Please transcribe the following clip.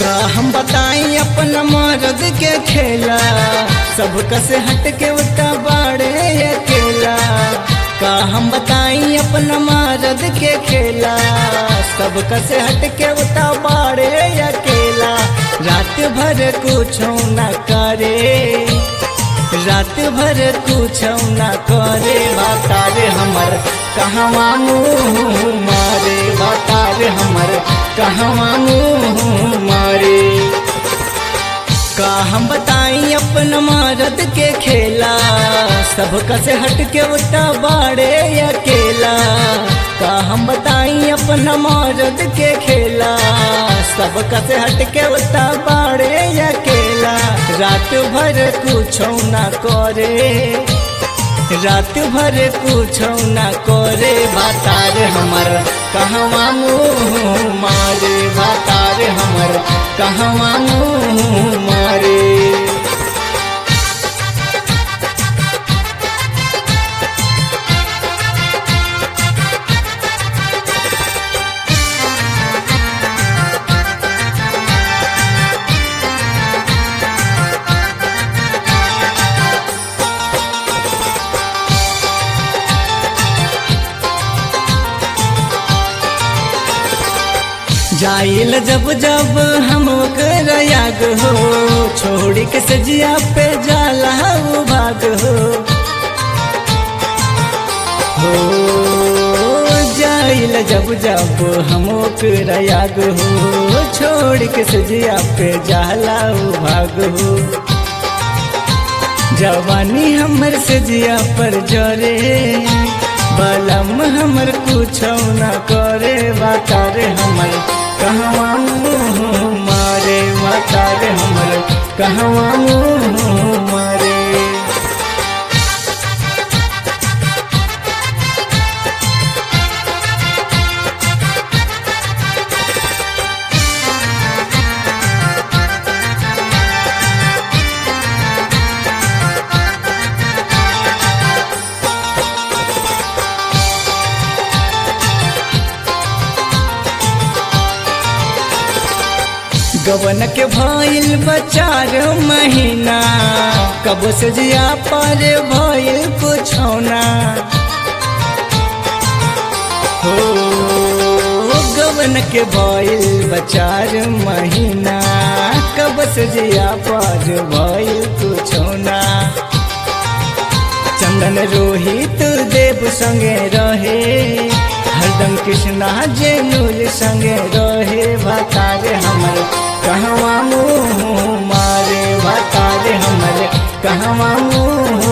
का हम बताई अपन मर्द के खेला सब कसे हट के उता बाड़े अकेला का हम बताई अपन मर्द के खेला सब कसे हट के उता बाड़े अकेला रात भर कुछ न करे रात भर कुछ न करे बातारे हमर कहवा मुँह मारे बातारे हमर कहवा मुँह मारे का हम बताई अपन मर्द के खेला सब कसे हट के उता बाड़े अकेला का हम बताई अपन मर्द के खेला सब कसे हट के उता बाड़े अकेला रात भर कुछ न करे रात भर कुछ न करे बातार हमर कहवा मुँह मारे बातार हमर कहवा मुँह मारे जाइल जब जब हम कर याग हो छोड़ के सजिया पे जाला वो भाग हो हो जाइल जब जब हम कर याग हो छोड़ के सजिया पे जाला वो भाग हो जवानी हमर सजिया पर जरे बलम हमर कुछ न करे बातारे हमर कहवा मुँह मारे बातारे हमर कहवा मुँह मारे गवन के भइल बचार महीना कब से जिया पर भइल कुछौना हो गवन के भइल बचार महीना कब से जिया पर भइल कुछौना चंदन रोहित देव संगे रहे हरदम कृष्णा जेनुल संगे रहे भतारे हमर कहवा मुँह मारे भतारे हमर कहवा मुँह